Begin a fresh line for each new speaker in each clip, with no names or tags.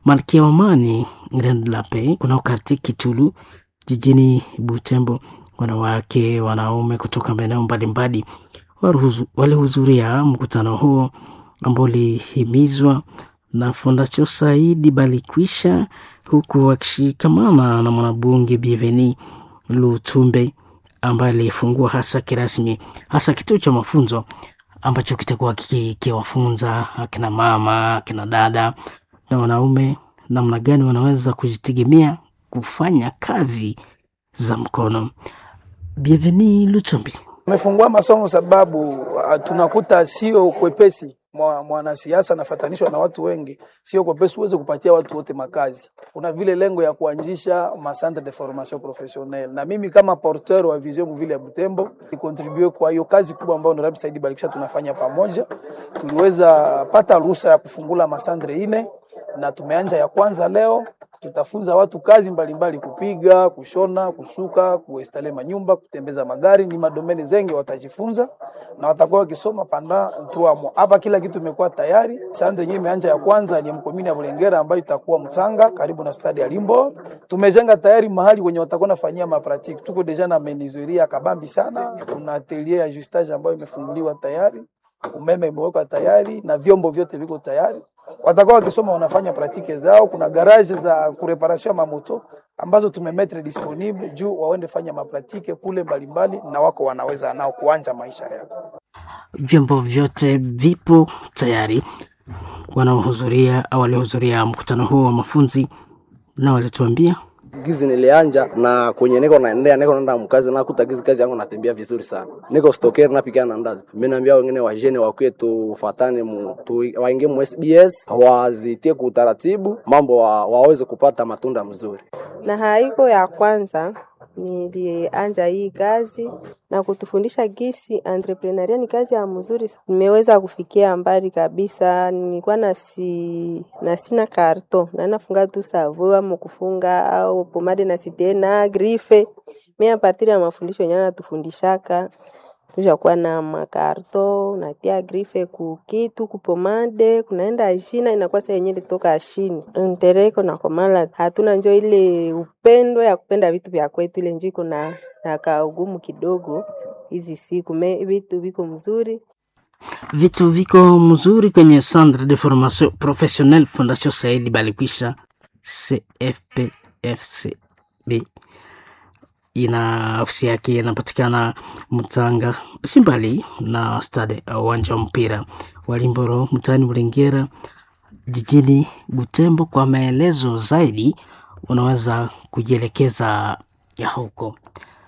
Malkia wa Amani Irene Lape kunao karti Kitulu jijini Butembo. Wanawake, wanaume kutoka maeneo mbalimbali walihudhuria mkutano huo ambao ulihimizwa na Fondation Saidi Balikwisha, huku wakishikamana na mwanabunge Bienveni Lutumbe ambaye alifungua hasa kirasmi hasa kituo cha mafunzo ambacho kitakuwa kikiwafunza akina mama, akina dada na wanaume namna gani wanaweza kujitegemea kufanya kazi za mkono. Bienveni Lutumbi
Tumefungua masomo sababu tunakuta sio kwepesi mwanasiasa anafatanishwa na watu wengi, sio kwepesi uweze kupatia watu wote makazi. Kuna vile lengo ya kuanzisha macentre de formation professionnelle, na mimi kama porteur wa vision mvile ya Butembo nikontribue kwa hiyo kazi kubwa ambayo Honorable Saidi Balikisha tunafanya pamoja. Tuliweza pata ruhusa ya kufungula masantre ine na tumeanja ya kwanza leo tutafunza watu kazi mbalimbali mbali, kupiga, kushona, kusuka, kuestale manyumba, kutembeza magari. Ni madomeni zengi watajifunza na watakuwa wakisoma panda tuamo hapa. Kila kitu imekuwa tayari. Sande yenyewe imeanja ya kwanza ni mkomini ya Bulengera ambayo itakuwa Mtanga karibu na stadi ya Limbo. Tumejenga tayari mahali wenye watakuwa nafanyia mapratiki. Tuko deja na menizuria kabambi sana. Kuna atelier ya justage ambayo imefunguliwa tayari, umeme imewekwa tayari na vyombo vyote viko tayari watakuwa wakisoma wanafanya pratike zao. Kuna garage za kureparasio ya mamoto ambazo tumemetre disponible juu waende fanya mapratike kule mbalimbali, na wako wanaweza nao kuanja maisha yao.
Vyombo vyote vipo tayari. Wanaohudhuria au waliohudhuria mkutano huo wa mafunzi na walituambia
gizi nilianja na kwenye niko naendea niko naenda mkazi na kuta gizi kazi yangu natembea vizuri sana. Niko stokeri na pigana na ndazi. Mimi naambia wengine wa jene wa kwetu tufatane mu tu, waingie mu SBS wazitie kwa utaratibu mambo wa, waweze kupata matunda mzuri.
Na haiko ya kwanza nilianja hii kazi na kutufundisha gisi entrepreneuria ni kazi ya mzuri. Nimeweza kufikia mbali kabisa. Nilikuwa na si na sina karto na nafunga tu savua mkufunga au pomade na sitena grife. Mimi a partir ya mafundisho yenyewe natufundishaka tushakuwa na makarto natia grife kukitu kupomade kunaenda shina inakuwa saa yenyewe litoka shini ntereko na komala hatuna njo ile upendo ya kupenda vitu vya kwetu ile njiko na na kaugumu kidogo hizi siku me vitu viko mzuri
vitu viko mzuri kwenye Centre de Formation Professionnelle Fondation Saidi Balikwisha CFPFCB ina ofisi yake inapatikana Mtanga, si mbali na stade uwanja wa mpira wa Limboro mtaani Mlengera jijini Butembo. Kwa maelezo zaidi, unaweza kujielekeza ya huko.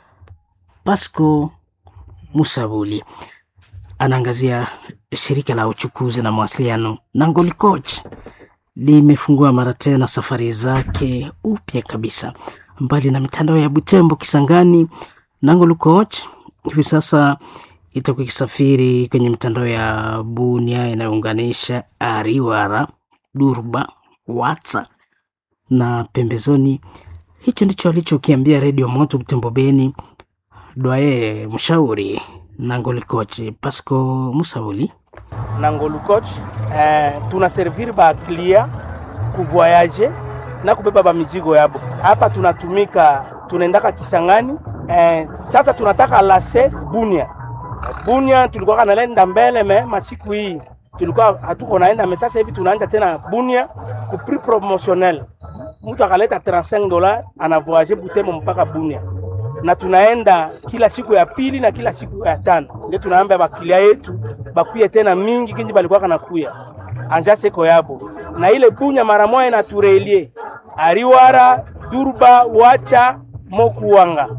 Pasco Musabuli anaangazia shirika la uchukuzi na mawasiliano Nangoli Coach limefungua mara tena safari zake upya kabisa mbali na mitandao ya Butembo, Kisangani, Nangolo Coach hivi sasa itakuwa ikisafiri kwenye mitandao ya Bunia inayounganisha Ariwara, Durba, Watsa na pembezoni. Hicho ndicho alichokiambia Redio Moto Butembo Beni Dwaye mshauri Nangolo Coach Pasco Musauli.
Nangolo Coach eh, tuna servir ba clia kuvoyage na kubeba ba mizigo yabo. Hapa tunatumika tunaendaka Kisangani eh, sasa tunataka lase Bunia. Bunia tulikuwa kanalenda mbele me masiku hii tulikuwa hatuko naenda me, sasa hivi tunaenda tena Bunia ku prix promotionnel. Mtu akaleta 35 dola ana voyage Butembo mpaka Bunia, na tunaenda kila siku ya pili na kila siku ya tano. Ndio tunaambia bakilia yetu bakuye tena mingi kinji balikuwa kanakuya anja seko yabo na ile Bunya mara moja na turelie Ariwara, Durba, Wacha, Mokuwanga.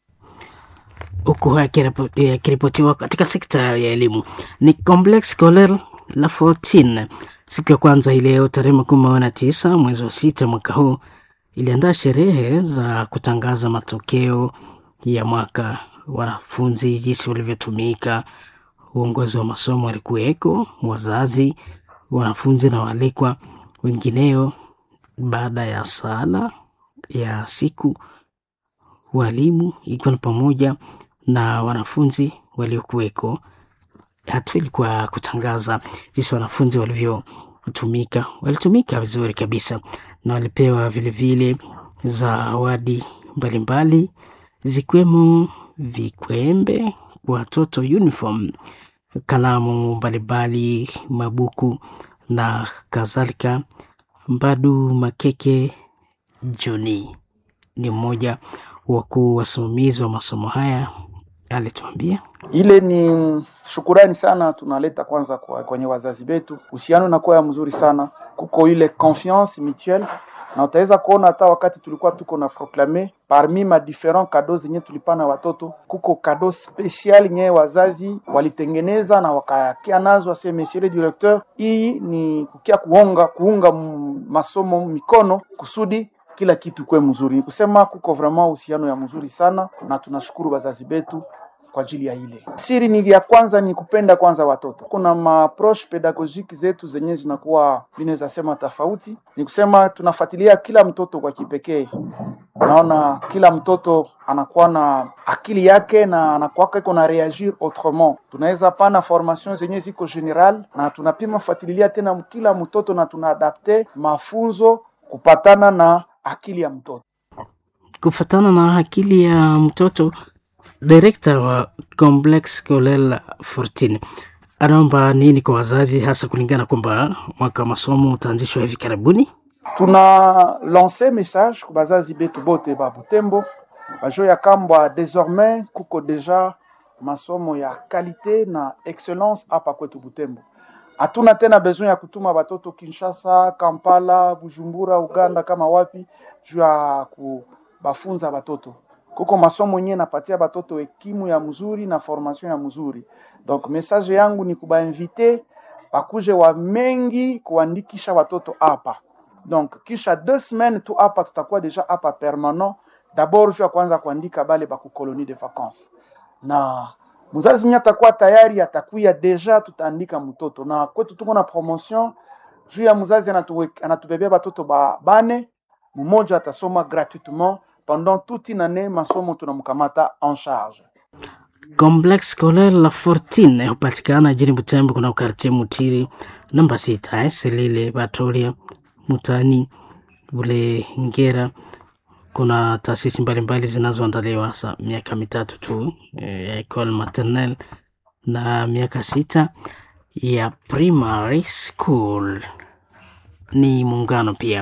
Huku yakiripotiwa katika sekta ya elimu ni Complex Scolaire La Fortune, siku ya kwanza ileo tarehe makumi na tisa mwezi wa sita mwaka huu iliandaa sherehe za kutangaza matokeo ya mwaka, wanafunzi jinsi walivyotumika. Uongozi wa masomo walikuweko, wazazi, wanafunzi na waalikwa wengineo. Baada ya sala ya siku, walimu ikiwa ni pamoja na wanafunzi waliokuweko. Hatua ilikuwa kutangaza jinsi wanafunzi walivyotumika. Walitumika vizuri kabisa, na walipewa vilevile zawadi mbalimbali zikiwemo vikwembe kwa watoto, uniform, kalamu mbalimbali, mabuku na kadhalika. Mbadu Makeke Joni ni mmoja wakuu wasimamizi wa masomo haya, alituambia
ile ni shukurani sana tunaleta kwanza kwa kwenye wazazi wetu, uhusiano nakuwa ya mzuri sana, kuko ile confiance mutuelle, na utaweza kuona hata wakati tulikuwa tuko na proclame parmi ma different cadeaux zenye tulipana watoto, kuko cadeau special nye wazazi walitengeneza na wakakia nazo, ase monsieur le directeur, hii ni kukia kuonga kuunga m- masomo mikono kusudi kila kitu kuwe mzuri. Ni kusema kuko vraiment uhusiano ya mzuri sana, na tunashukuru wazazi betu kwa ajili ya ile. Siri ni ya kwanza ni kupenda kwanza watoto. Kuna maapproche pedagogique zetu zenye zinakuwa vinaweza sema tofauti, ni kusema tunafuatilia kila mtoto kwa kipekee. Naona kila mtoto anakuwa na akili yake na anakuwa iko na reagir autrement. Tunaweza pana formation zenye ziko general na tunapima fuatilia tena kila mtoto na tunaadapte mafunzo kupatana na akili ya mtoto.
kufatana na akili ya mtoto. Direkta wa Complex Kolel 14 anaomba nini kwa wazazi, hasa kulingana kwamba mwaka wa masomo utaanzishwa hivi karibuni?
tuna lance message ku bazazi betu bote ba Butembo bajo ya kambwa désormais kuko deja masomo ya kalite na excellence hapa kwetu Butembo. Hatuna tena besoin ya kutuma batoto Kinshasa, Kampala, Bujumbura, Uganda kama wapi juu ya kubafunza batoto. Kuko masomo yenyewe napatia batoto ekimu ya mzuri na formation ya mzuri. Donc message yangu ni kubainvite bakuje wa mengi kuandikisha watoto hapa donc kisha deux semaines tu hapa tutakuwa deja hapa permanent d'abord juu ya kwanza kuandika bale baku colonie de vacances na mzazi mwenye atakuwa tayari atakuya deja tutaandika mtoto na kwetu tuko na promotion juu ya mzazi anatuwe- anatubebea batoto ba bane mmoja atasoma gratuitement pendant toute une année masomo tunamkamata en charge
Complex Kolel 14 hupatikana jijini Butembo, kuna ukartie Mutiri namba sita eh, Selile Batoria Mutani ule Ngera. Kuna taasisi mbalimbali zinazoandaliwa hasa miaka mitatu tu eh, ya ecole maternelle na miaka sita ya primary school. Ni muungano pia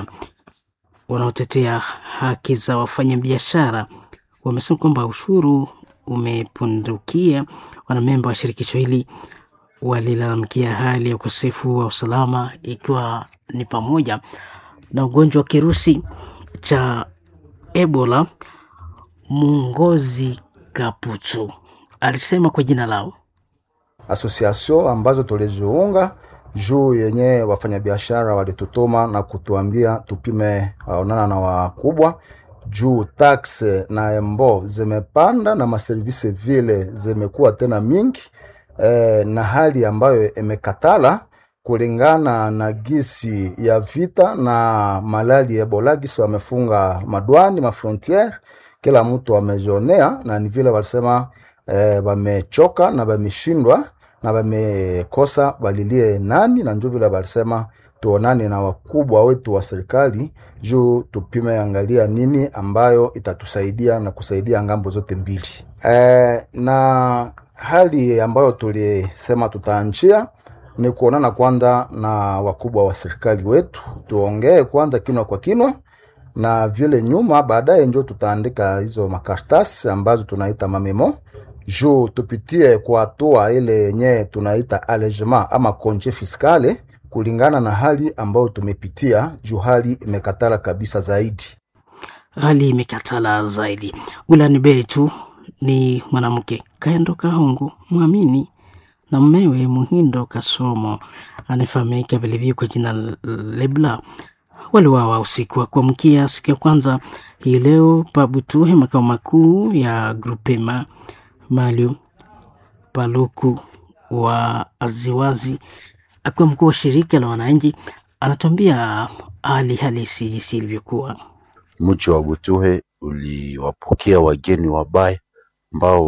wanaotetea haki za wafanyabiashara wamesema kwamba ushuru umepundukia. Wanamemba wa shirikisho hili walilalamikia hali ya ukosefu wa usalama, ikiwa ni pamoja na ugonjwa wa kirusi cha Ebola. Mungozi Kaputu alisema kwa jina lao
association ambazo tuliziunga juu yenye wafanyabiashara walitutuma na kutuambia tupime waonana na wakubwa juu tax na embo zimepanda na maservisi vile zimekuwa tena mingi e, na hali ambayo imekatala kulingana na gisi ya vita na malali ya Ebola, gisi wamefunga madwani mafrontiere, kila mtu amejionea, na ni vile walisema eh, wamechoka na wameshindwa na wamekosa walilie nani, na njo vile walisema tuonane na wakubwa wetu wa serikali juu tupime angalia nini ambayo itatusaidia na kusaidia ngambo zote mbili. Eh, na hali ambayo tulisema tutaanjia ni kuonana kwanza na wakubwa wa serikali wetu, tuongee kwanza kinwa kwa kinwa, na vile nyuma baadaye njo tutaandika hizo makaratasi ambazo tunaita mamemo juu tupitie kwa hatua ile yenye tunaita allégement ama konje fiskale kulingana na hali ambayo tumepitia, juu hali imekatala kabisa zaidi.
hali imekatala zaidi. Ulani Beri tu ni mwanamke Kaendo Kahungu mwamini na mmewe Muhindo Kasomo anayefahamika vilivyo kwa jina Lebla waliwawa usiku wa kuamkia siku ya kwanza hii leo Pabutuhe, makao makuu ya Grupema Malio Paluku wa Aziwazi, akiwa mkuu wa shirika la wananchi, anatuambia hali halisi jinsi ilivyokuwa.
Mji wa Butuhe uliwapokea wageni wabaya ambao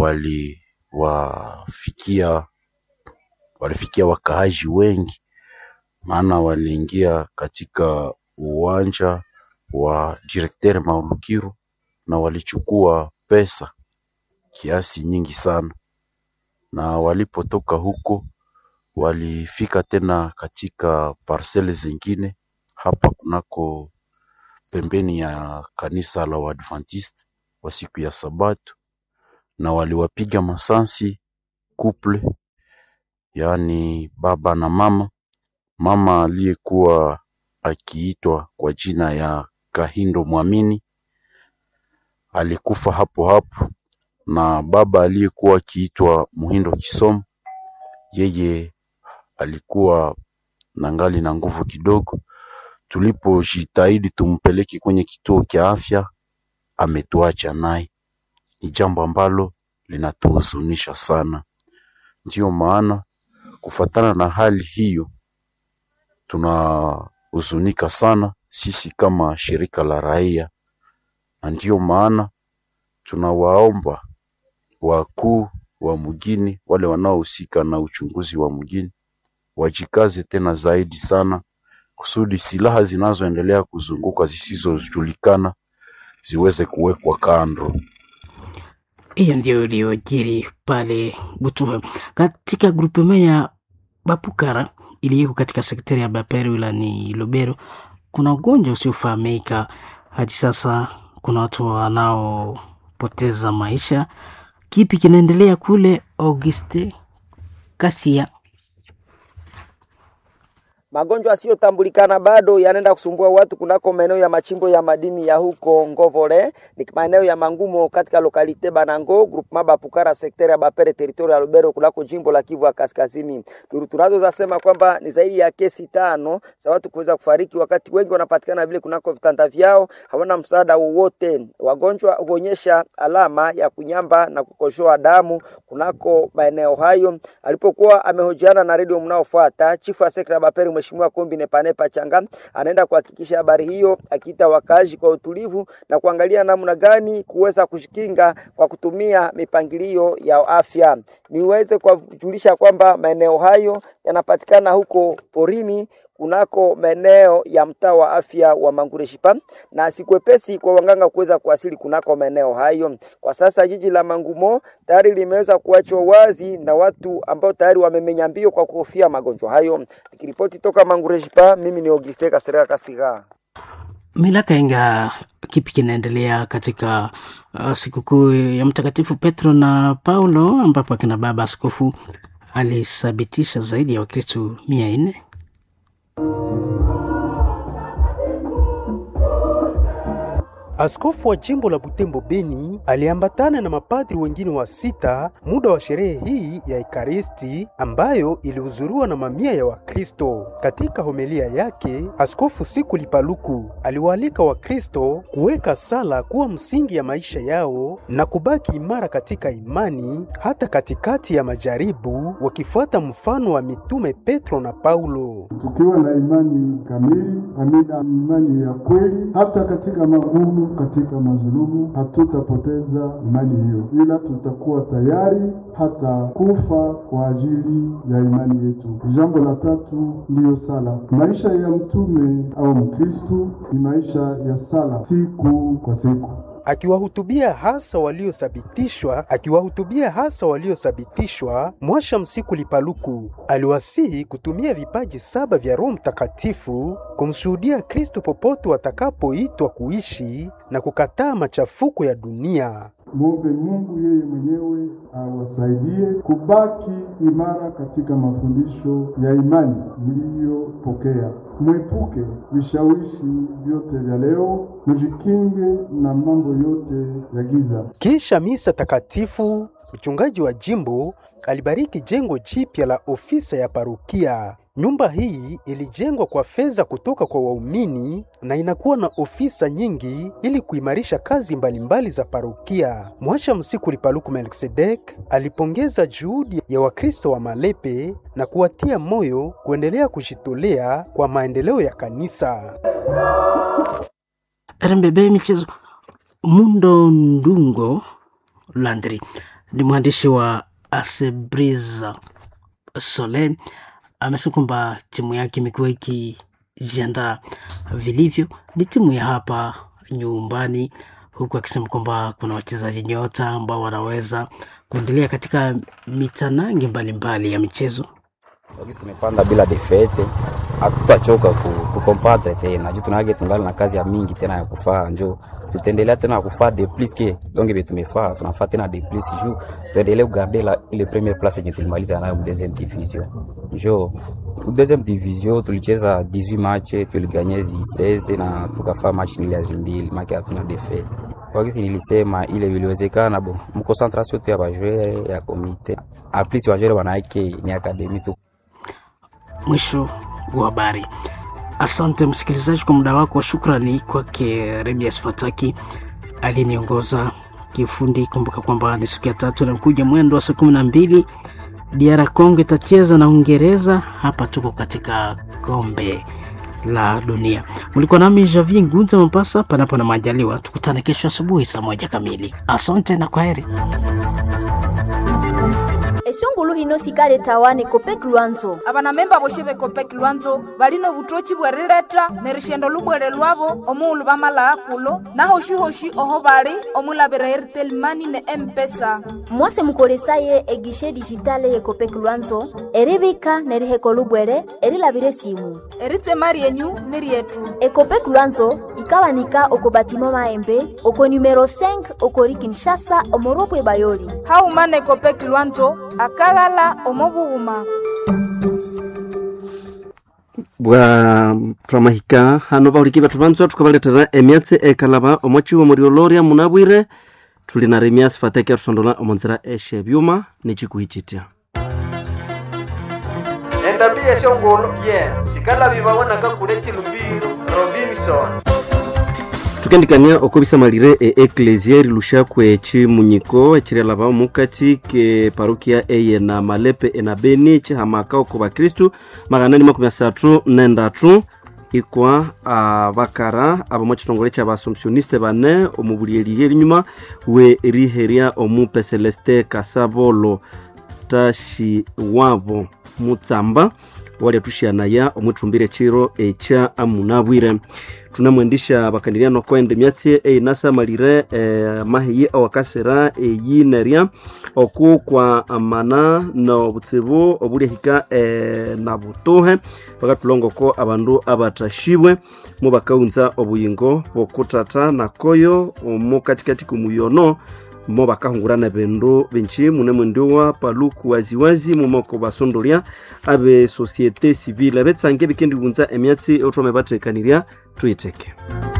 waliwafikia walifikia wakaaji wengi, maana waliingia katika uwanja wa direktere Maulukiru na walichukua pesa kiasi nyingi sana, na walipotoka huko walifika tena katika parcele zingine hapa kunako pembeni ya kanisa la Waadventiste wa siku ya Sabato, na waliwapiga masansi couple, yaani baba na mama. Mama aliyekuwa akiitwa kwa jina ya Kahindo Mwamini alikufa hapo hapo, na baba aliyekuwa akiitwa Muhindo Kisomo, yeye alikuwa na ngali na nguvu kidogo. Tulipojitahidi tumpeleke kwenye kituo cha afya, ametuacha naye. Ni jambo ambalo linatuhuzunisha sana. Ndiyo maana kufatana na hali hiyo, tunahuzunika sana sisi kama shirika la raia, na ndiyo maana tunawaomba wakuu wa mjini, wale wanaohusika na uchunguzi wa mjini, wajikaze tena zaidi sana kusudi silaha zinazoendelea kuzunguka zisizojulikana ziweze kuwekwa kando.
Hiyo ndio iliyojiri pale Butuhe katika grupema ya Bapukara iliyoko katika sektari ya Bapere wilayani Lubero. Kuna ugonjwa usiofahamika hadi sasa, kuna watu wanaopoteza maisha. Kipi kinaendelea kule? Auguste Kasia.
Magonjwa yasiyotambulikana bado yanaenda kusumbua watu kunako maeneo ya machimbo ya madini ya huko Ngovole, ni maeneo ya Mangumo katika lokalite Banango groupement Bapukara sekta ya Bapere territory ya Lubero kunako jimbo la Kivu ya Kaskazini. Duru tunazo zasema kwamba ni zaidi ya kesi tano za watu kuweza kufariki, wakati wengi wanapatikana vile kunako vitanda vyao, hawana msaada wowote. Wagonjwa huonyesha alama ya kunyamba na kukojoa damu kunako maeneo hayo. Alipokuwa amehojiana na redio mnaofuata, chifu wa sekta ya Bapere Mheshimiwa Kombi Nepanepa Changa anaenda kuhakikisha habari hiyo, akiita wakazi kwa utulivu na kuangalia namna gani kuweza kujikinga kwa kutumia mipangilio ya afya. Niweze kuwajulisha kwamba maeneo hayo yanapatikana huko porini kunako maeneo ya mtaa wa afya wa Mangureshipa na sikwepesi kwa wanganga kuweza kuwasili kunako maeneo hayo. Kwa sasa jiji la Mangumo tayari limeweza kuachwa wazi na watu ambao tayari wamemenya mbio kwa kuhofia magonjwa hayo. Nikiripoti toka Mangureshipa, mimi ni Auguste Kasera Kasiga.
Milaka inga kipi kinaendelea katika uh, sikukuu ya Mtakatifu Petro na Paulo ambapo akina baba askofu alithabitisha zaidi ya Wakristo mia nne
Askofu wa jimbo la Butembo Beni aliambatana na mapadri wengine wa sita muda wa sherehe hii ya Ekaristi ambayo ilihudhuriwa na mamia ya Wakristo. Katika homilia yake, Askofu Siku Lipaluku aliwaalika Wakristo kuweka sala kuwa msingi ya maisha yao na kubaki imara katika imani hata katikati ya majaribu, wakifuata mfano wa mitume Petro na Paulo.
Tukiwa na imani kamili, amina, imani ya kweli, hata katika magumu katika mazulumu hatutapoteza imani hiyo, ila tutakuwa tayari hata kufa kwa ajili ya imani yetu. Jambo la tatu ndiyo sala. Maisha ya mtume au Mkristu ni maisha ya sala siku kwa siku
akiwahutubia hasa waliothibitishwa akiwahutubia hasa waliothibitishwa, Mwasha Msiku Lipaluku aliwasihi kutumia vipaji saba vya Roho Mtakatifu kumshuhudia Kristo popote watakapoitwa kuishi na kukataa machafuko ya dunia.
Mwombe Mungu yeye mwenyewe awasaidie kubaki imara katika mafundisho ya imani mliyopokea. Mwepuke vishawishi vyote vya leo, mjikinge na mambo yote ya giza.
Kisha misa takatifu, mchungaji wa jimbo alibariki jengo jipya la ofisa ya parukia. Nyumba hii ilijengwa kwa fedha kutoka kwa waumini na inakuwa na ofisa nyingi ili kuimarisha kazi mbalimbali mbali za parokia. Mwasha Msiku Lipaluku Melkisedek alipongeza juhudi ya Wakristo wa Malepe na kuwatia moyo kuendelea kujitolea kwa maendeleo ya kanisa.
RMBB michezo. Mundo Ndungo Landry ni mwandishi wa Asebriza Sole amesema kwamba timu yake imekuwa iki wamejiandaa vilivyo. Ni timu ya hapa nyumbani, huku akisema kwamba kuna wachezaji nyota ambao wanaweza kuendelea katika mitanange mbalimbali ya michezo.
Wakati tumepanda bila defete, hatutachoka kukompatre tena juu tunage tungali na kazi ya mingi tena ya kufaa, njo tutaendelea tena kufaa de plus ke donge be tumefaa tunafaa tena de plus juu tuendelee kugarde la ile première place yenye tulimaliza nayo deuxième division. Njo deuxième division tulicheza 18 match tuliganye 16 na tukafaa match nile ya mbili make hatuna defete kwa kisi nilisema ile iliwezekana bo mkoncentration tu ya bajwere ya komite aplis bajwere wanaake ni akademi tu
Mwisho wa habari. Asante msikilizaji kwa muda wako. Shukrani kwake Rebias Fataki aliyeniongoza kiufundi. Kumbuka kwamba ni siku ya tatu inakuja mwendo wa saa kumi na mbili DR Congo itacheza na Uingereza. Hapa tuko katika kombe la dunia. Mlikuwa nami Javier Ngunza Mombasa, panapo na majaliwa, tukutane kesho asubuhi saa moja kamili. Asante na kwaheri.
esungulu hino sikale tawane kopek lwanzo
abanamemba boshe bekopek lwanzo balino butochi bwerileta ne rishendo lubwere lwabo omuulu bamalaa kulo nahoshi-hoshi oho bali omulabira airtel mani ne empesa
mwase mukolesaye egishe dijitale ye kopek lwanzo eribika neriheko lubwere erilabire simu
eritema ryenyu ni ryetu
ekopek lwanzo ikawanika oko batimo maembe oko numero 5 okori kinshasa omorobwe bayoli
haumana ekopek lwanzo akaghala omobughuma
bwa twamahika hano bahuliki bethu banzwa tukabaletera emyatsi ekalaba omwachiwo murioloria munabwire tuli na remias fateke atusondola omonzera eshe byuma nichikuhichitya
endabi yeshongolo ye sikalabi babonaka kuleti lumbiro robinson
tukendikania okobisamalire e eklesia rilusha kwe chimunyiko echirelaba omukati ke parukia eye na malepe ena beni chihamaka oko bakristu magana ni makumi asatu nendatu ikwa abakara abo mwachitongole cha baasomsioniste bane omubulielirie elinyuma we riheria omupe celeste kasabolo tashi wavo mutsamba wali atushianaya omwithumbire chiro echa amunabwire tunamwendisha bakandiriano kwende myatsi einasamalire eh, mahiyi awakasira eyinerya oku kwa amana nobutsibu obuliahika eh, na butuhe bakatulongoko abandu abatashibwe mu bakaunza obuyingo bokutata nakoyo omu katikati kumuyono mo bakahungurana bindu binji mune mwendiwa paluku waziwazi mumoko basondolya abe societe civile betsange bikendiwunza emyatsi othome bathekanirya tuyitheke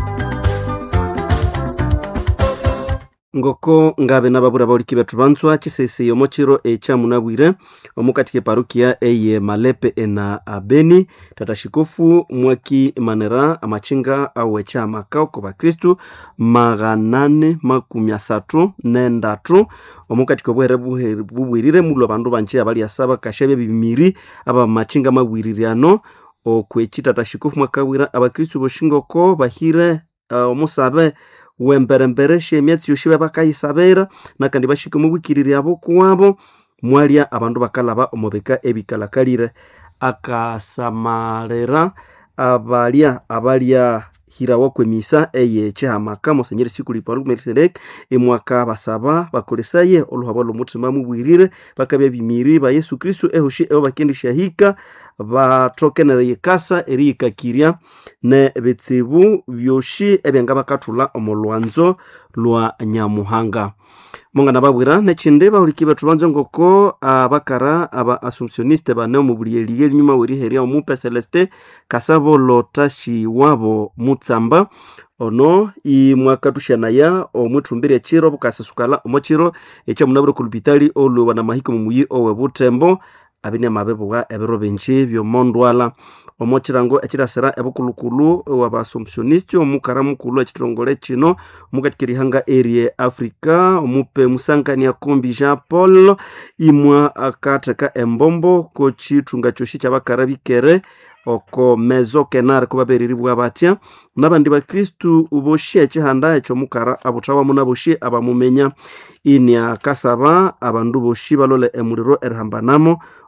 ngoko ngabe nababura bauliki bethu banzwa chisese omo chiro echa munabwire omukati ke parukia eye malepe ena abeni tata shikofu mwaki manera amachinga awecha amakao ko bakristu maghanane makumi asatu nendatu omukati kobwere bubwirire mulo abandu banje abali asaba kashabe bibimiri aba machinga mabwiririano okwechi tata shikofu mwakabwira abakristu boshingoko bahire uh, omusabe wemberembere shemyatsi yoshi bakayisabera nakandi bashike mubwikiriri abo kuwabo mwalya abandu bakalaba omubika ebikalakalire akasamalera abalya abalya hirawo kwemisa eye chihamaka mosenyeri sikuli paulo melkisedek emwaka basaba bakolesaye oluhabo lwomutima mubwirire bakabya bimiri ba yesu kristu ehoshi ebo bakendishahika bathokenera yikasa eriyikakirya ne bitsibu byoshi ebyanga bakathula omu lwanzo lwa nyamuhanga mongana babwira nechindi bahuliki bethu banzo ngoko abakara aba assumptioniste bane omubulieliye elinyuma weriherya omupe celeste kasabo tashi wabo mutsamba ono imwakathuxanaya omwithumbire echiro bukasisukala omo chiro echamunabire kulupitali olwewa na mahiko mumuyi owe butembo abine amabebuwa ebiro binji byomondwala omo chirango echirasira ebukulukulu wabasomsioniste omukara mukulu echitongole chino omukati kerihanga erie africa omupe musangania kombi jean paul imwa akatheka embombo kochithunga choshi kyabakara bikere oko mezo kenar kubaberiribwa batya nabandi bakristu boshi echihanda ekyomukara abuthawamu naboshi abamumenya ini akasaba abandu boshi balole emuliro erihambanamo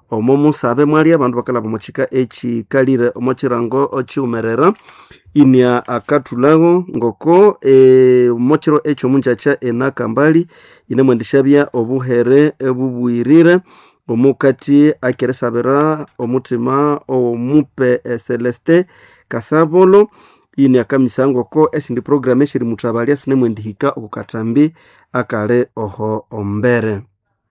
omo musabe mwali abandu bakalaba omuchika echikalire omo chirango ochiumerera inia akathulago ngoko e, mochiro echo munjacha enakambali inemwendeshabya obuhere ebubwirire omukati akeresabira omutima omupe e, celeste kasabolo ini akamisa ngoko esindi program eshiri muthabalya sinemwendihika okukatambi akale oho ombere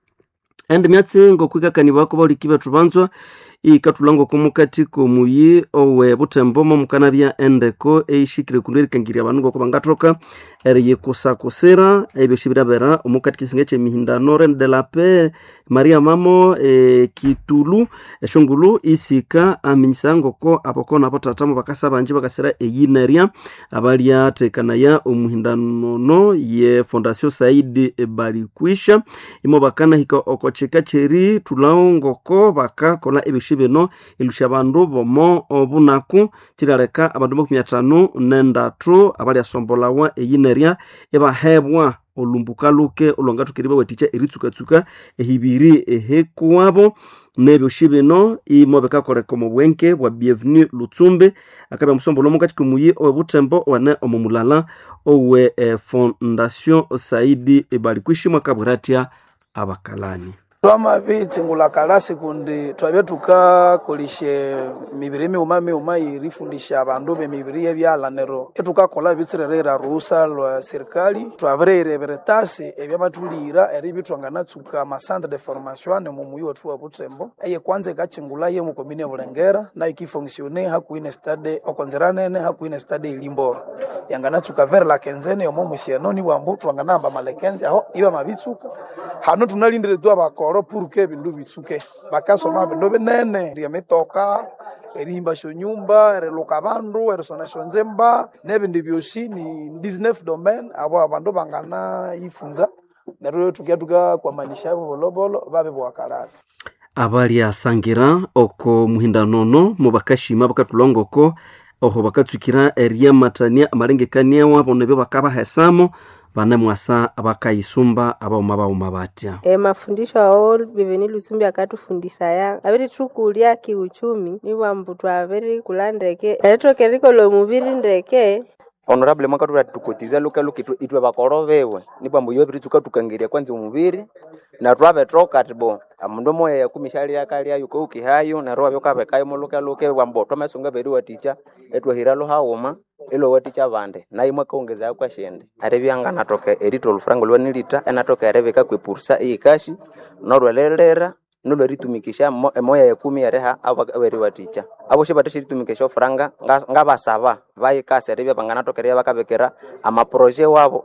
endi myatsi ngokwikakani bako baliki bethu banzwa ikathula ngokomukati komuyi owe butembo momukanabya endeko eishikire kundu erikangirya abandu ngoko bangathoka eriyikusakusira ebyosi birabera omukati kisinga kyemihindano rene de la paix maria mamo e, kitulu eshongulu isika aminyisa ngoko aboko nabo tatamo bakasa banji bakasira eyinerya abalyatekanaya omuhindanono ye fondation saidi balikwisha imo bakanahika okochika cheri thulawo ngoko bakakola ebyosi bino ilusya abandu bomo obunaku kiraleka abandu makumi atano nendatu abalyasombolawa eyinerya ibahebwa olumbuka luke olwangathukiri bawathikya eritsukatsuka ehibiri ehekuwabo nebyosi bino imo bikakoleka omu bwenke bwa bienvenu lutsumbi akabya musombolo mukati komuyi owe butembo wane omu mulala owe eh, fondation saidi balikwishi mwakabwira atya abakalani
twamabitsingula kalasi kundi twabya tukakolishe mibiri miuma miuma irifundisha abandu bemibiri yebyala nero etukakola bitsirerera ruhusa lwa serikali twabireyirebere tasi ebyabathulira eri bitwanganatsuka amacentre de formation mu muyi wethu wa butembo eye kwanza ikachingula ye mukomini ya bulengera nayo ikifonksione hakuine stade okonzera nene hakuine stade ilimboro yanganatsuka vere la kenzene yomo musienoni bwambu twanganamba malekenzi aho iba mabitsuka hano tunalindire tu abakoro puruke ebindu bitsuke bakasoma bindu binene ryemitoka erihimbasya nyumba eriluka abandu erisonasya nzemba nebindi byosi ni 19 domain abo abandu bangana yifunza neryo tukya tukakwamanisha bolobolo babe bwakalasi
abalyasangira oko muhindanono mubakashima bakatulongoko oho bakatsukira eryamatania amalengekania wabo nebyo bakabahesamo banemwasa bakayisumba abauma bauma batya
E, mafundisho ao biveni lusumbi akatufundisa ya aviri tukulya kiuchumi niwambu twaviri kula ndeke eritokerikolo omuviri ndeke
honorable mwakatula tukotiza luka luka itwe, itwe bakoro bewe nibambo yo biri tukatukangirya kwanza omubiri na twabetoka tibo amundu moya yakumishali yakalya yuko ukihayo na roho byokabekayo muluka luka bambo twamesunga beri waticha etwahira luhauma ilo waticha abandi nayi mwakaongeza kwa shende arebyanga natoka erito olufrango lwanilita enatoka erebeka kwepursa eyikashi norwelelera nolweritumikisha mo- emoya yakumi ereha aberi waticha aboshi batashiritumikisha ofuranga nga- ngabasaba bayikasa eribya banganatokereya bakabekera amaproje wabo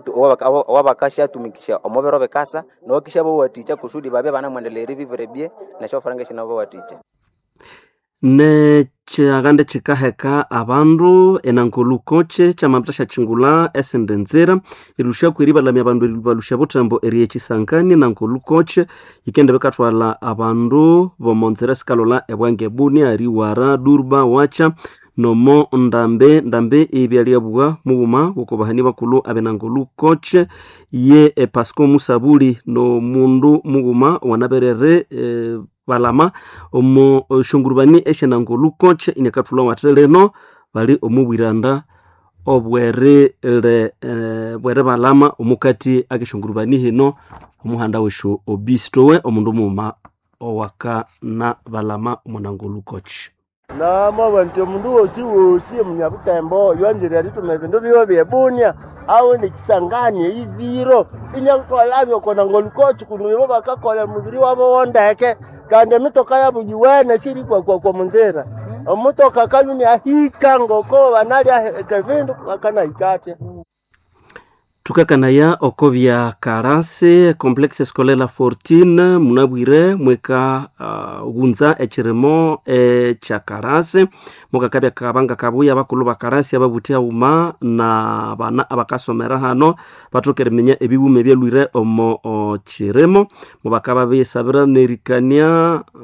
owabakashatumikisha omubiro bikasa nowakisha bowaticha kusudi babye banamwendelera ebibire bye nesho ofuranga eshina bowaticha
nekyagande kikaheka abandu enankolukoche kyamapita syakyingula esende nzira ilusha kweri balamya abandu eri- balusha butembo eri ekisangani nankolukoche ikende bikathwala abandu bomonzira sikalola ebwange buni ariwara durba wacha nomo ndambe ndambe ebyaliabwa mughuma gokobahani bakulu abenangolukoche ye e, pasco musabuli nomundu mughuma wanaberere e, balama omu shongurubani eshenangolukoche inekathulwa wate leno bali omubwiranda obwere le eh, bwere balama omukati akeshongurubani hino omuhanda weshu obistowe omundu muuma owaka na balama omunangolukoche
namwaba nti omundu wosi wosi omunyabutembo oyo anjire arituma ebindu biwe byebunia awe nekisangani eiziro inyakutwalabya okona ngolukochi kuno ibo bakakola mubiri wabo wondeke kandi emitoka yabo yiwene siri kwakwakwa munzira omutoka kaluni ahika ngoko banalya kevindu bakanahikatya
thukakanaya oko bya karasi complexe scolaire la fortune munabwire mweka uh, ghunza ekirimo ekya karasi mukakabya kabanga kabuya bakulu ba karasi ababuthi auma na bana abakasomera hano bathoka eriminya ebiwuma ebyalwire omo o kirimo mubakaba beyesabira nerikania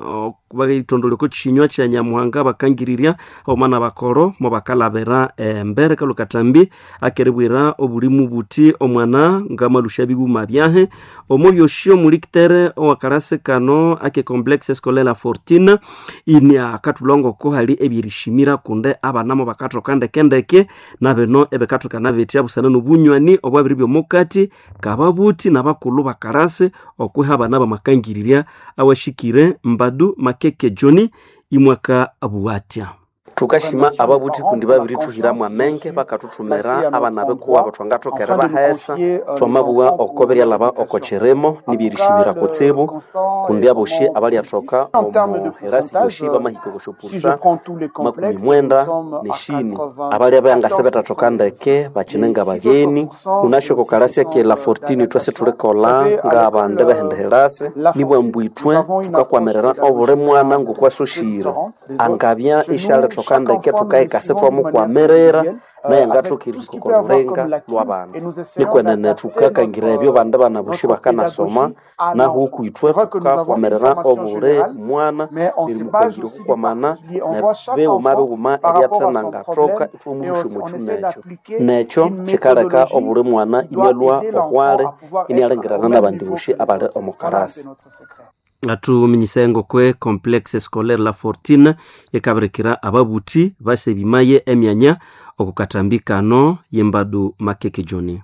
bakitondoleko chinywa cha nyamuhanga bakangirirya omwana bakoro mo bakalabera embere kalu katambi akerebwera obulimu buti omwana ngamalusha biguma byahe omo byoshi omulikitere owakarase kano ake complexe scolaire fortune ini akatulongoko hali ebyerishimira kunde abanamo bakathoka ndekendeke nabeno ebekathokana betya busana nobunywani obwabiri byomukati kababuti nabakulu bakarase okwiha abana bamakangirirya awashikire mbadu makeke joni imwaka abuwatya
tukashima ababuthi kundi babiri tuhiramu amenge bakathuthumira abana bekuwa bathwangathokera bahesa twamabuwa okoberya laba okocheremo nibirishimira kutsibu kundi aboshi abalyathoka omu herasi yoshi bamahika okoshopursa makumi mwenda neshini abalya bangase betathoka ndeke bakinenga bageni unashoko karasya ke la fortini twase tulikola nga abande behenda herasi nibwambwithwe tukakwamirira obuli mwana ngokwasoshire angabya ishalethoka tukandeke tukaikase twamukwamirira naye ngathukirihika olulenga lw'abana nikwenene tukakangira ebyo bande bana bushi bakanasoma naho ukwithwe tukakwamirira obuli mwana birimukangire okukwamana nebiwuma biwuma ebyatena ngathoka ithwamuhusha omuchu nekyo nekyo kikaleka obuli mwana imyalwa ohwale inialengirana nabandi bushi abali omukarasi
atuminyisa kwe complexe scolaire la fortune yekabirikira ababuthi basebimaye emyanya okukatambikano yembadu makeke joni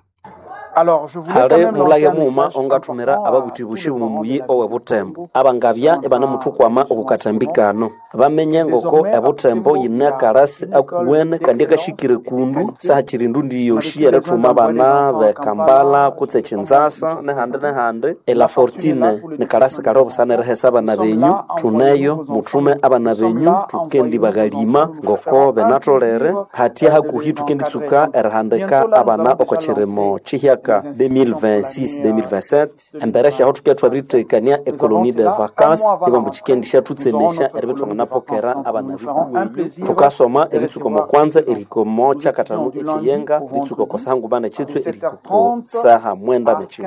hali mulage muuma ongathumira ababuthi bushi bumumuyi owe butembo abangabya ebanamuthukwama okukatambikano bamenye ngoko ebutembo yine akarasi akuwene kandi akashikire kundu sahakiri ndundi yoshi erithuma abana bekambala kutse kinzasa nehandi nehandi ela fortine nikarasi kali obusana erihesa abana benyu thuneyo muthume abana benyu tukendi bagalima ngoko benatholere hatya hakuhi tukenditsuka erihandika abana okokirimo kihyaka 2026-2027 embere syaho thuke twabiritekania ekolonie de vacance ibambu kikendi syathutsemesya eribe twanganapokera abana bikuweyu thukasoma eritsuko mokwanza erikomo kyakatano ekiyenga ritsuko kosahangu bana kyitswe erikoko saha mwenda nekivu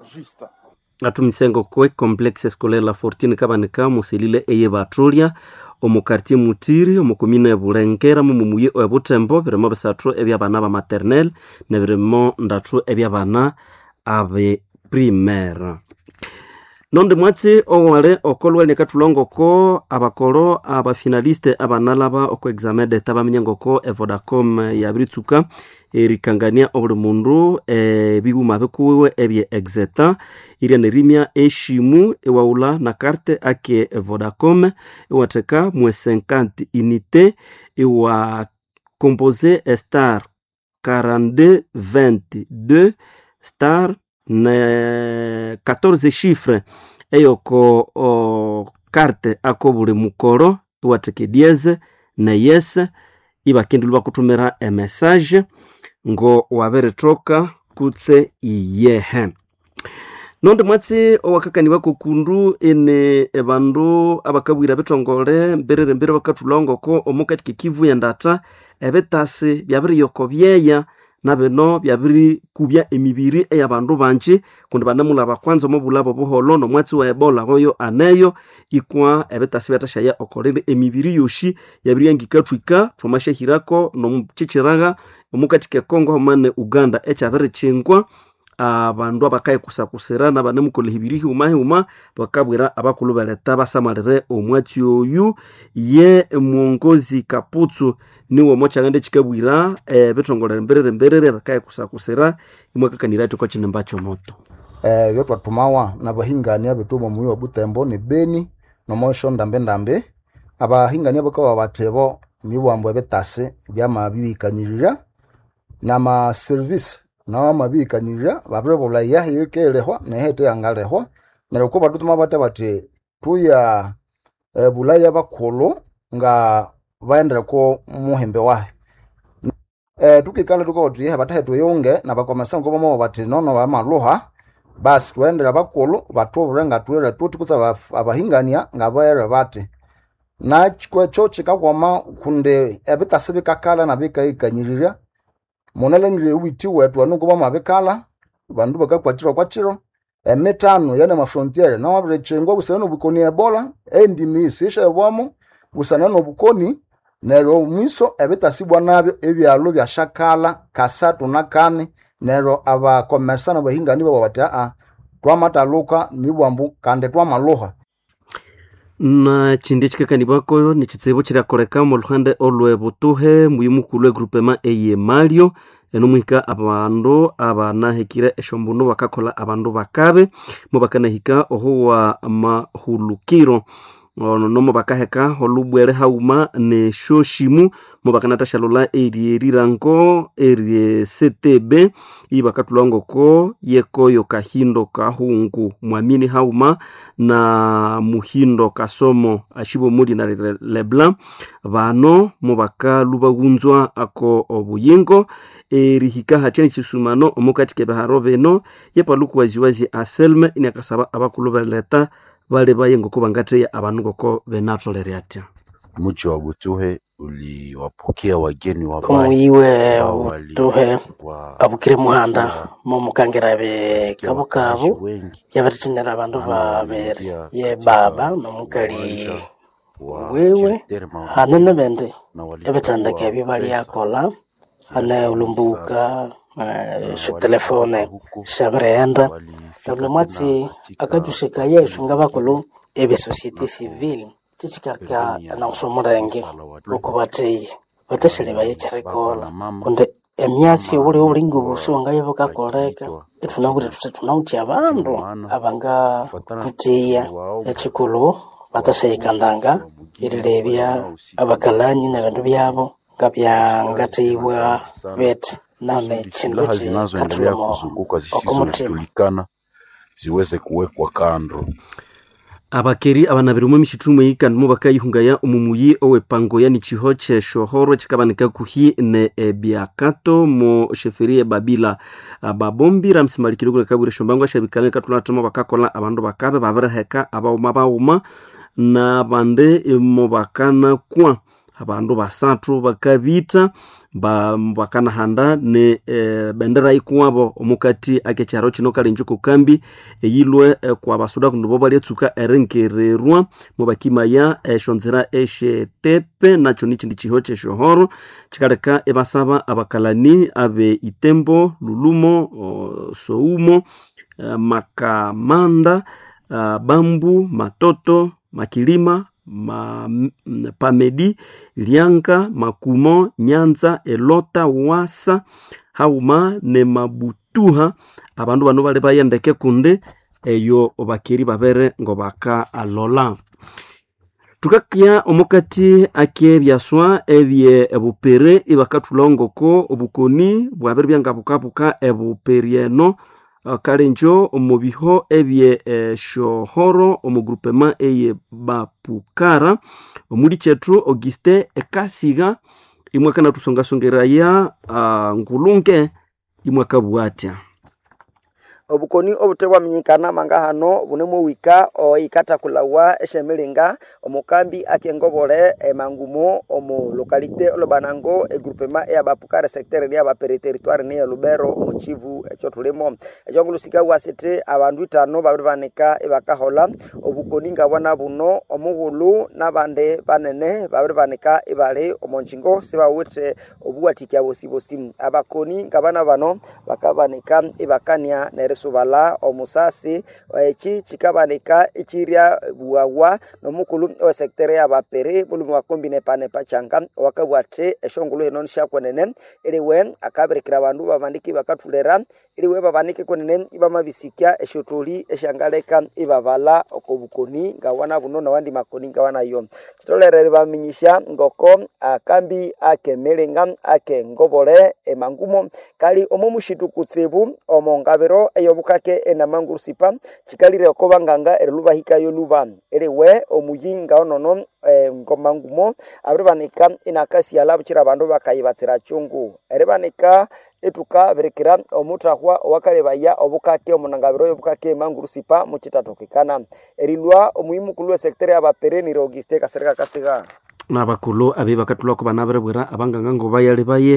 atumisengo kwe complexe scolaire la fortune kabanika muselile eye batrolya omukartie mutiri omukomine ebulengera mumumuye ebutembo birimo bisathu ebyabana ba maternel nebirimo ndathu ebyabana abe primaire nondi mwatsi owale okolwa nekathulongoko abakolo abafinaliste abanalaba oko examen deta bamenye ngoko evodacom yabiritsuka erikangania obuli mundu ebiwuma bikuwiwe ebye exeta irya nerimya eshimu ewaula na karte ake vodacom iwatheka mwe 50 unité iwa compose star 42 22 star ne 14 chiffre eyoko o, karte ako buli mukolo iwatheka dieze ne yes ibakendilwa bakuthumira emessage ngo wabirithoka kutse iyehe nondi mwatsi owakakaniwa kokundu ene ebandu abakabwira bitongole mbirire mbire bakathulongoko omukati kekivu yendata ebitasi byabiriyoko byeya nabino byabirikubya emibiri eyabandu banji kundi banemulaba kwanza omubulabo buholo nomwatsi wa ebola oyo aneyo ikwa ebitasi byathashaya okolere emibiri yoshi yabiriyangikathwika thwamashahirako nomukikyiraga omukati kekongo homane uganda ekyabirikyingwa abandu abakayikusakusira nabanemukola hibiri hiuma hiuma bakabwira abakulu baleta basamalire omwatsi oyu ye mwongozi kaputsu niwo mokyangende kikabwira ebithongolere mbirire mbirire bakayikusakusira imwakakanira ati kwakinemba kyomoto
eh, byotwathumawa nabahingania bethu muyi wa butembo ni beni nomosho ndambe ndambe abahingania bakawa bathebo mibwambo ebitasi byamabibikanyirira namaserivisi nawo amabikanyirira babiribula yahi yikelehwa nehete yangalehwa neryo ko batutuma bate bati tuya e, bulaya bakhulu nga baendereko muhembe wahe e, tukikala tukoti yehe batahe tuyunge nabakomesa nkobomo bati nono bamaluha basi tuendera bakhulu batubure nga tulere tuti kutsa abahingania nga baere bati nakikwecho kikakwama kundi ebitasi bikakala nabikaikanyirira munalengire uwiti wetu anu kuba mabikala bandu bakakwatirwa kwakiro emitano yene mafrontiere nawabirechengwa busana nobukoni ebola endimi isisha ebwamo busana nobukoni neryo mwiso ebitasibwa nabyo ebyalo byashakala kasatu na kane neryo abakomersana bahingani babo bati aa twamataluka nibwambu kandi twamaloha
na chindi chikakanibwako ni chitsibu chiriakoreka mu luhande olwe butuhe muyimukulu egrupema eye malio enomwika abandu abanahikire eshombunu bakakola abandu bakabe mo bakanahika ohuwa mahulukiro ono nomo bakaheka olubwere hauma ne shoshimu mo bakanatashalula erie erirango erie setebe iyi bakatulangoko yekoyo kahindo kahungu mwamini hauma na muhindo kasomo ashibo muli na leblanc bano mo bakalubagunzwa ako obuyingo erihika hatya nichisumano omukati kebeharo beno yepaluku waziwazi aselme iniakasaba abakulu beleta bale bayengoko bangateya abandu ngoko benatolere atya
Mji wa Butuhe uliwapokea wageni wabaya
omuyiwe
ambao wali-
tuhe
wa-
abukire muhanda momukangera be kabo kabo yabarithinira abandu babere ye baba nomukali wewe hane nebindi ebithendeka ebyo balyakola hane ulumbuka eh, shitelefone shabirighenda neryo mwatsi akathusika yesu ngabakulu ebe societe civile kikikaka nausomulenge lukubatheye bathasile bayekyerikola kundi emyatsi obuli obulingi obusi wangaye bukakoleka ithunawire thuthi thunawuthya abandu abangakutheya ekikulu bathasayikandanga erilebya abakalani nebindu byabo ngabyangatheibwa bithi nane kindu
silaha zinazoendelea
kikathulomo
kuzunguka
okumutima
zisizojulikana ziweze kuwekwa kando.
abakeri abanabiri omu emishithumu eyikandimo bakayihungaya omumuyi owepango yani chiho kyeshohoro kikabanika kuhi ne ebyakato mu sheferi ebabila babombi ramsimalikire kule kabwire shombangwa shabikalani katulatamo bakakola abandu bakabe babiriheka abauma bauma nabande mo bakanakwa abandu basathu bakabita ba bakanahanda ne e, bendera ikuwabo omukati akekyaro kino kalenjo kukambi eyilwe e, kwa basuda kundu bo balyatsuka erenkererwa mu bakimaya eshonzera eshetepe nacho nichindi chiho kyeshohoro kikaleka ebasaba abakalani abe itembo lulumo o, soumo e, makamanda uh, bambu matoto makilima ma, m- pamedi lianga makumo nyanza elota wasa hauma ne mabutuha abandu bano bali bayendeke kunde eyo bakeri babere ngo baka alola tukakya omukati akebyaswa ebye ebupere ibakathulongoko obukoni bwabere byanga bukabuka ebuperi eno uh, kalenjo omu biho ebye eshohoro omu grupema eye bapukara omuli kyethu auguste ekasiga imwe akanathusongasongeraya uh, ngulunge imwe akabwatya
obukoni obutebwaminyikana manga hano bunemu wika oikatakulhawa eshemilinga omukambi akengobole emangumo omu lokalite olobanango egrupema eyabapukare sectere niyabapere territoire niya lubero omu chivu ekyo tulimo ekyongulusika wasiti abandu itano babiri banika ibakahola obukoni ngabwana buno omughulu nabandi banene babiri banika ibali omu ngingo sibawithe obuwathikya bosibosi abakoni ngabana bano bakabanika ibakania nerisubala omusasi eki kikabanika ikirya bwawa nomukulu owesektere yabapere mulumi wakombi nepanepa kyanga owakabwathi eshongulu eno nishakwenene iliwe akabirikira abandu babandiki bakathulera iliwe babanike kwenene ibamabisikya eshotholi esyangaleka ibabala okobukoni ngawana buno nawandi makoni ngawanayo kitolere baminyisha ngoko akambi akemilinga akengobole emangumo kali omo mushitu kutsibu omo ngabiro eyobukake enamangurusipa kikalire oko banganga erilubahikayo luba eriwe omuyinga onono eh, ngomangumo abiribanika inakasiala bukira abandu bakayibatsira chungu eribanika etuka birikira omuthahwa owakalebaya obukake omunangabiro y'obukake emangurusipa mukitatokekana erilwa omuyimukulu wesektere yabapere nire auguste kasereka kasiga
nabakulu abe bakathulwako bana biribwira abanganga ngo bayali baye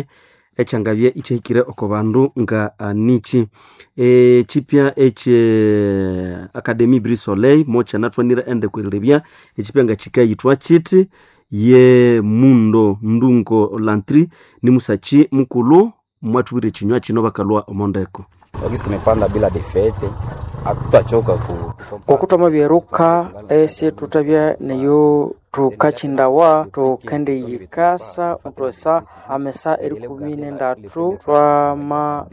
ekyangabya ikyahikire oko bandu nga anichi e, chipya eche academy bris soleil mokyanathwanire ende kwirilebya echipya nga chikayithwa chiti ye mundo ndungo lantri ni musachi mukulu mwathubire echinywa chino bakalwa omondeko
wakisi tumepanda bila defete hatutachoka ku
kokutoma byeruka esi tutabya neyo tukachindawa tukende yikasa utwesa amesa eri kumi nendatu twama